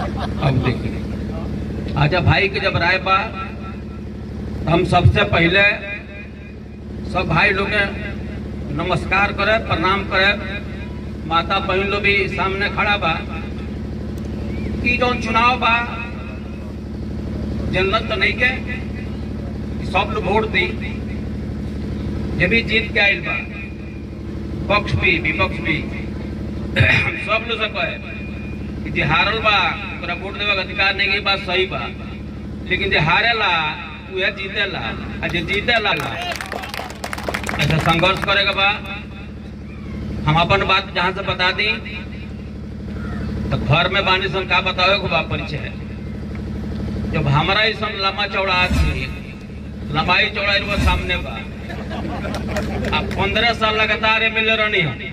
अब देखिए अच्छा भाई के जब राय बा तो हम सबसे पहले सब भाई लोग के नमस्कार करे प्रणाम करे माता बहन लोग भी सामने खड़ा बा कि जौन चुनाव बा जनरल तो नहीं के कि सब लोग वोट दी ये भी जीत के आयल बा पक्ष भी विपक्ष भी सब लोग से कहे कि जे हारल बा ओकरा वोट देवे के अधिकार नहीं के बात सही बा लेकिन जे हारेला उहे जीतेला आ जे जीतेला ऐसा संघर्ष करेगा बा हम अपन बात जहाँ से बता दी तो घर में बानी सन का बतावे को बा परिचय जब हमारा ही सन लंबा चौड़ा आदमी लंबाई चौड़ाई वो सामने बा अब पंद्रह साल लगातार एम एल ए रहनी है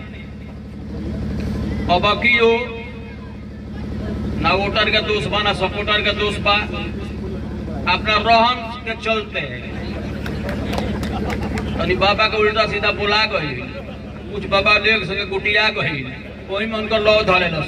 अब की हो ना वोटर के दोष बा ना सपोर्टर के दोष बा अपना रोहन के चलते तनी बाबा के उल्टा सीधा बुला गई कुछ बाबा लेग सके गुटिया गई वही में उनका लौ धरे न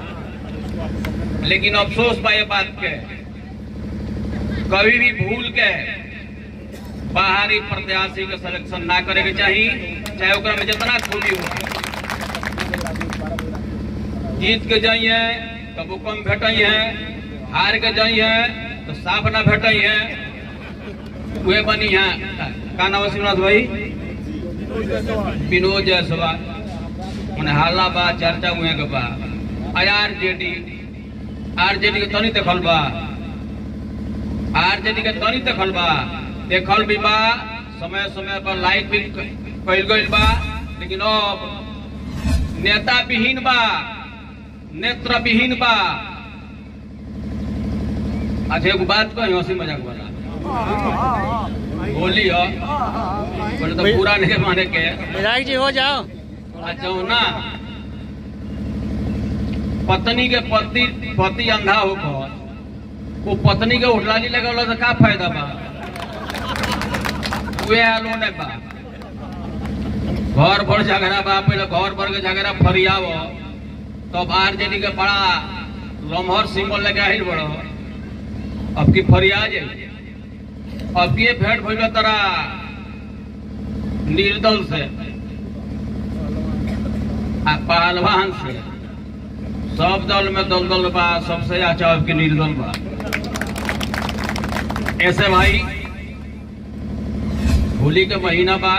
लेकिन अफसोस बा ये बात के कभी भी भूल के बाहरी प्रत्याशी के सिलेक्शन ना करे के चाहिए चाहे ओकरा में जितना खूबी हो जीत के जाइए कबो कम भेटाई है हार के जाइए तो साफ ना भेटाई है वे बनी है का नाम है शिवनाथ भाई विनोद जायसवाल मने हाला बा चर्चा हुए के बा आर जेडी आर जेडी के तनी देखल बा आर जेडी के तनी देखल बा देखल भी बा समय समय पर लाइट भी कइल गइल बा लेकिन अब नेता विहीन बा नेत्र विहीन बा अच्छा एगो बात कही हंसी मजाक वाला बोली हो बोले तो पूरा नहीं माने के विधायक जी हो जाओ अच्छा हो ना पत्नी के पति पति अंधा होकर वो पत्नी के उठलाली लगा तो का फायदा बा वे आलो ने बा घर भर झगड़ा बा पहले घर भर के झगड़ा फरियाव तब आरजेडी के बड़ा लम्हर सिंबल लगे आहिल बड़ो अब की फरिया जाए अब की भेंट भइल तरा निर्दल से आ पहलवान से सब दल में दल दल बा सबसे अच्छा अब की निर्दल बा ऐसे भाई होली के महीना बा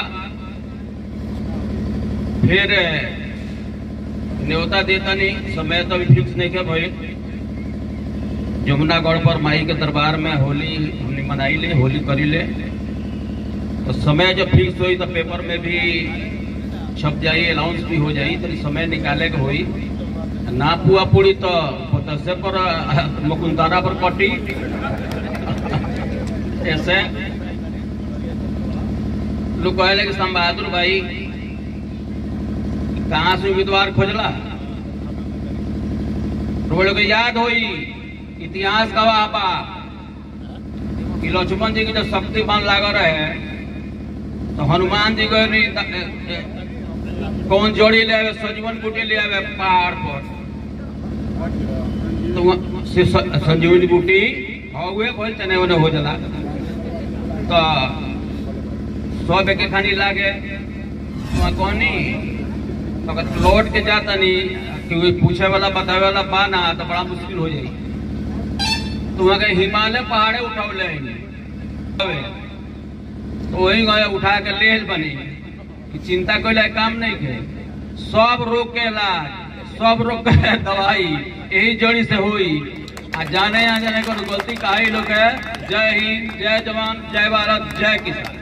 फिर न्योता देता नहीं समय तो अभी फिक्स नहीं के भाई जमुनागढ़ पर माई के दरबार में होली हमने मनाई ले होली करी ले तो समय जब फिक्स हुई तो पेपर में भी छप जाई अनाउंस भी हो जाई तो समय निकाले के होई ना पुआ पूरी तो दसे पर मुकुंदारा पर कटी ऐसे लोग कहले कि सम बहादुर भाई कहाँ से उम्मीदवार खोजला तो लोग याद होई इतिहास गवाह बा कि लक्ष्मण जी की जब शक्तिमान लाग रहे तो हनुमान जी को भी कौन जोड़ी ले आवे सजीवन बूटी ले आवे पहाड़ पर तो वहाँ से स- संजीवनी बूटी हुए बोल चने उन्हें हो जला तो सौ के खानी लागे वहाँ कौनी तो अगर लौट के जाता नहीं क्योंकि पूछे वाला बतावे वाला बा ना तो बड़ा मुश्किल हो जाई तो वहाँ के हिमालय पहाड़े उठौले हवे। तो वही गए उठा के ले बनी कि चिंता कोई काम नहीं के सब रोग के इलाज सब रोग के दवाई यही जड़ी से हुई आ जाने आ जाने को गलती का ही लोग है जय हिंद जय जवान जय भारत जय किसान